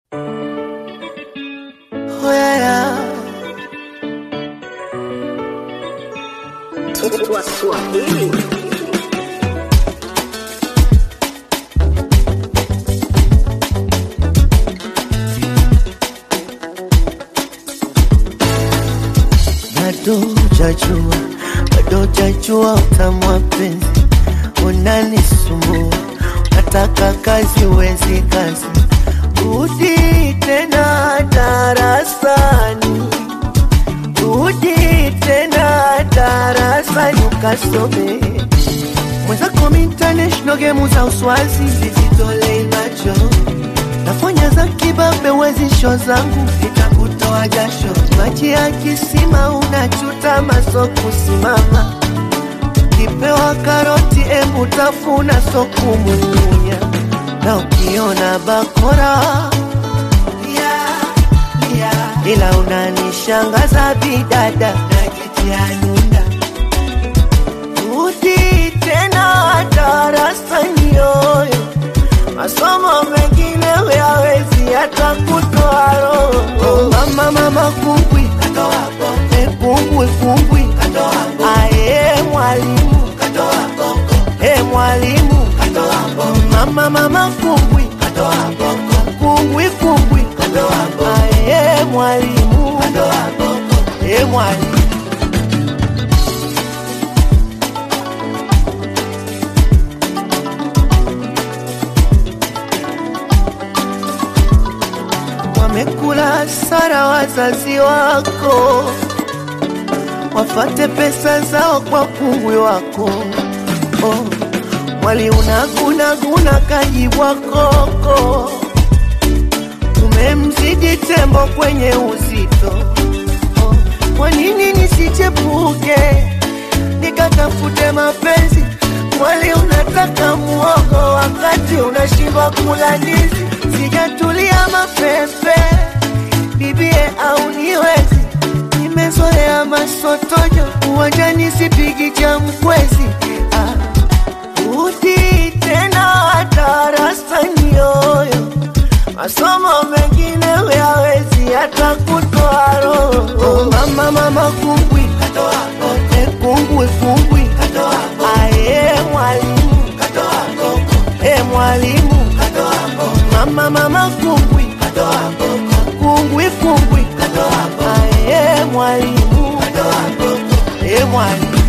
Oh, yeah, yeah. bado jajua, bado jajua utamu wa penzi unanisumbua, nataka kazi wezi kazi, rudi tena darasani, rudi tena darasani ukasome mwenzako international game za uswazi zizitolei macho nafanya za kibabe wezisho zangu itakutoa jasho maji ya kisima unachuta maso kusimama kipewa karoti embu tafuna so kumumunya na ukiona bakora yeah, yeah. ila unanishangaza bidada najitia nunda rudi tena darasani yoyo masomo mengine huyawezi hata kutoa roho. Oh, mama mama kumbwi Eh, kumbwi kumbwi aye mwalimu Eh, mwalimu mama mama kumbwi kumbwi kumbwi aye mwalimu Eh, mwalimu wamekula sara wazazi wako, wafate pesa zao kwa kungwi wako. Oh, mwali unagunaguna kajibwa koko, tumemzidi tembo kwenye uzito. Oh, kwa nini nisichepuke nikatafute mapenzi? Mwali unataka muogo wakati unashindwa kula ndizi. Sijatulia mapepe bibie au niwezi, nimezoea masotojo uwanjani, sipigi cha mkwezi. Ah, rudi tena darasani yoyo, masomo mengine huyawezi hata kutoa roho. Oh, mama mama kumbwi Eh, kumbwi kumbwi aye mwalimu Eh, mwalimu mama mama kumbwi kumbwi kumbwi aye mwalimu Eh, mwalimu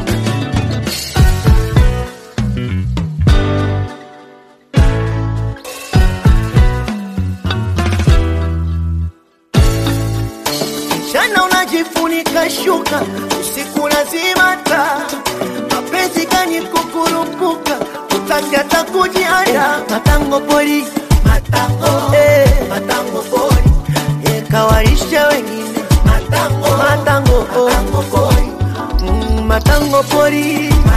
Mchana unajifunika shuka, usiku lazima taa. Mapenzi gani kukurupuka, utaki hata kujianda. Matango pori, matango, eh, matango pori, eh, kawarisha wengine. Matango, matango, matango pori, mm, matango pori,